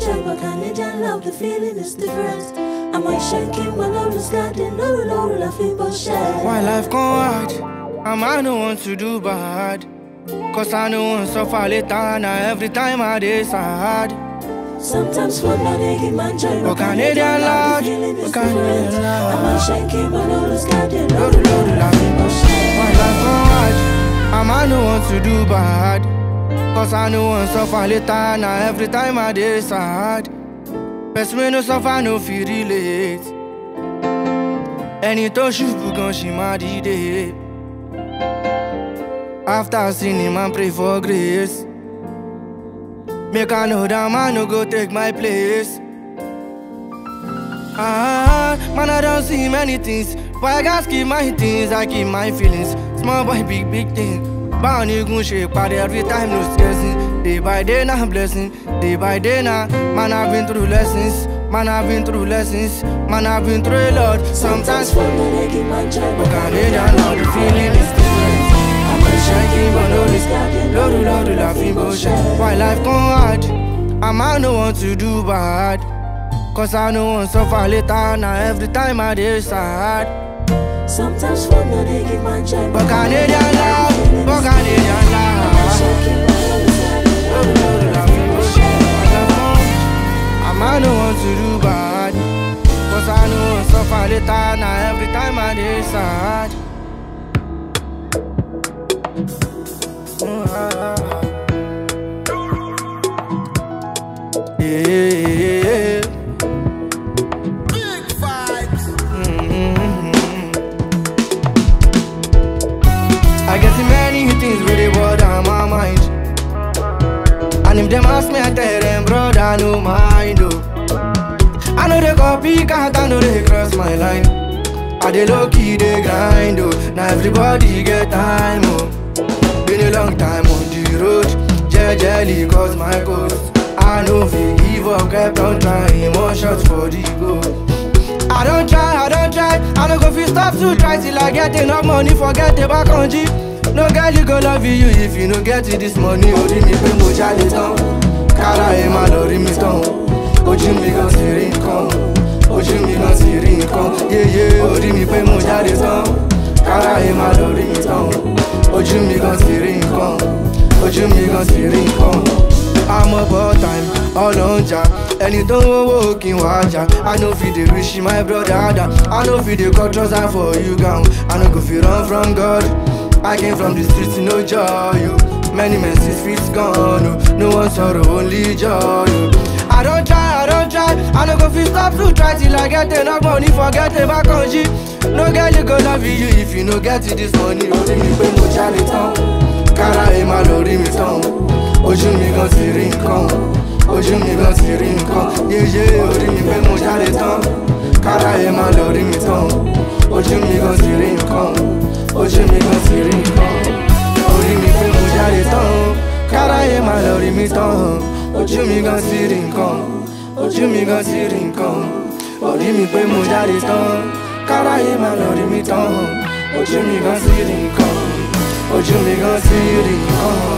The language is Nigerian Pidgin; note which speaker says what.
Speaker 1: joy, but Canadian love, the feeling is different. I'm like shaking when I was sliding, no, no, laughing, but share.
Speaker 2: Why life come hard? And I no want to do bad. Cause I no want suffer later. Now every time I dey sad.
Speaker 1: Sometimes fun, but they give my joy,
Speaker 2: But Canadian love,
Speaker 1: the feeling is
Speaker 2: but Canadian
Speaker 1: different.
Speaker 2: love.
Speaker 1: I'm like shaking when I was sliding, no,
Speaker 2: Load, load,
Speaker 1: laughing, but share.
Speaker 2: Why life come hard? And I no want to do bad. Cause I no want suffer later. Now every time I dey sad. Person wey no suffer no fit relate. Ẹni tó ṣubú gan ṣì máa dìde. After sinning, man pray for grace. Make I know that man no go take my place. Ah, man, I don't see many things. But I gotta keep my things, I keep my feelings. Small boy, big, big thing. Bound you gon' shake party every time, no stressing. Day by day, now blessing. Day by day, now. Man, I've been through lessons. Man, I've been through lessons. Man, I've been through a lot. Sometimes,
Speaker 1: fun, but they give my joy,
Speaker 2: but Canadian love, the feeling is different. I'm a shaking, but no risk. Lord, Lord, laughing, bullshit. Why life come hard? I'm I no want to do bad. Cause I no want suffer later. Now every time I dey sad.
Speaker 1: Sometimes fun, but they give my joy,
Speaker 2: But Canadian love, but Canadian love.
Speaker 1: shaking when I was sliding, no,
Speaker 2: Lord, Lord, laughing, bullshit. Why life come hard? I'm I no want to do bad. Cause I no want suffer later. Now every time I dey sad. Mm, ah, ah, ah. Yeah, yeah, yeah.
Speaker 3: Big vibes.
Speaker 2: I get see many things really bother my mind. And if them ask me, I tell them, brother, no mind. Oh. I know they copy, can't I know they cross my line. I dey low key, they grind. Oh. Now everybody get time. Oh. Been a long time on the road. Jejely cause my ghost. I know fi give up, kept on trying. More shots for the goal. I don't try, I don't try. I don't go fit stop to try till I get enough money. Forget about country. No girl, you go love you if you no get it this money. Orí mi pé mo jáde tán. Kára ẹ̀ máa lọ rí mi tán. Ojú mi gan sì rí nǹkan. Ojú mi gan sì rí nǹkan. Yéyé orí mi pé mo jáde tán. Kára ẹ̀ máa lọ rí mi tán. Ojú mi gan sì rí nǹkan. Ojú mi gan sì rí nǹkan. I'm about time, all on ja Ẹni tó ń wówó kí n wá jà I no fit dey wish my brother down I no fit dey cut trouser for you gown I no go fit run from God I came from the streets, no joy oh. Many men see streets gone oh. No one sorrow, only joy oh. I don't try, I don't try I no go fit stop to try till I get enough money Forget about country No girl you go love you if you no get it this money Orí mi pé mo jáde tán Kára ẹ̀ máa lọ rí mi tán ojú mi gan ti rí nǹkan ojú mi gan ti rí nǹkan yéyé orí mi pé mo jáde tán kára ẹ máa lọ rí mi tán ojú mi gan ti rí nǹkan ojú mi gan ti rí nǹkan orí mi pé mo jáde tán kára ẹ máa lọ rí mi tán ojú mi gan ti rí nǹkan ojú mi gan ti rí nǹkan orí mi pé mo jáde tán kára ẹ máa lọ rí mi tán ojú mi gan ti rí nǹkan ojú mi gan ti rí nǹkan.